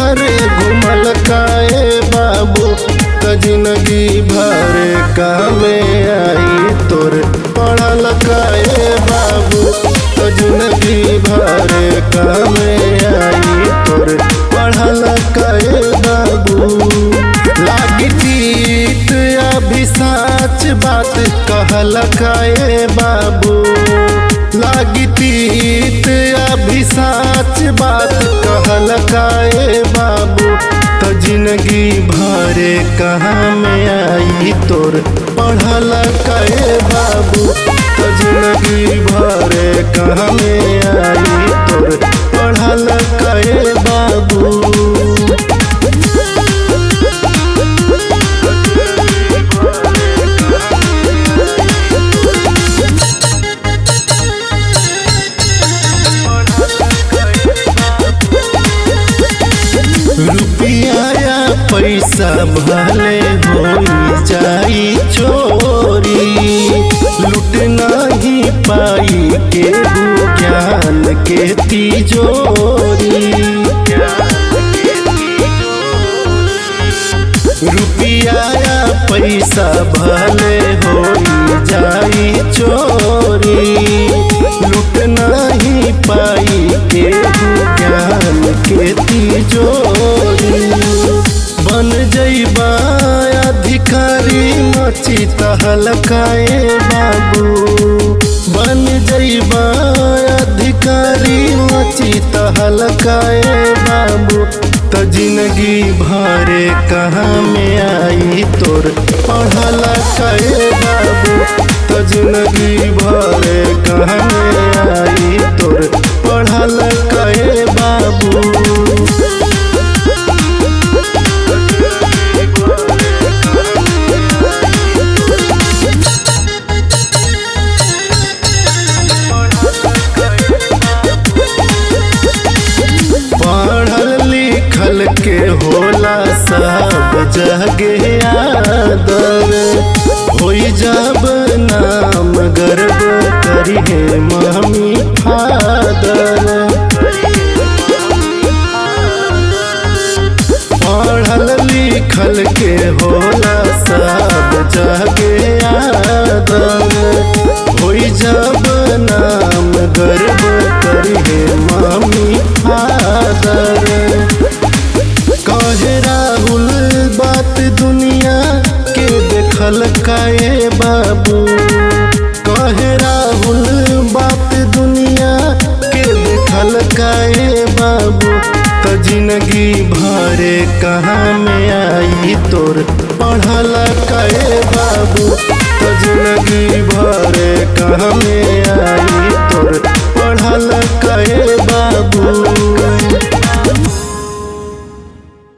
घरे घुमल काए बाबू त जिंदगी भरे कामे आई तोर पढ़ल काए बाबू त जिंदगी भरे कामे आई तोर पढ़ल काए बाबू लागी तीत अभी साच बात कहल काए बाबू लागी तीत अभी साच बात कहल काए बाबू त जिंदगी भरे कहाँ में आई तोर पढ़ल काए बाबू त जिंदगी भरे कहाँ में आई तोर पढ़ल काए बाबू रुपया या पैसा भले हो जाई चोरी लुट नहीं पाई के ज्ञान के तिजोरी रुपया या पैसा भले हो जाई चोरी लुट नहीं पाई के ज्ञान के तिजोरी बन जैबा अधिकारी मची तहलकाए बाबू बन जैबा अधिकारी मची तहलकाए बाबू त जिंदगी भरे कहाँ में आई तोर पढ़ल काए बाबू त जिंदगी भरे कहाँ में आई तोर पढ़ल काए बाबू पढ़ल लिखल के होला सब जगे आदर होई जब नाम गर्व करिहे मम्मी फादर पढ़ल लिखल के होला सब जगे आदर होई जब नाम गर्व करिहे मम्मी फादर कहे राहुल बात दुनिया के देखल काए बाबू कहे राहुल बात दुनिया के देखल काए बाबू त जिंदगी भरे कहाँ में आई तोर पढ़ल काए बाबू त जिंदगी भरे कहाँ में आई तोर पढ़ल काए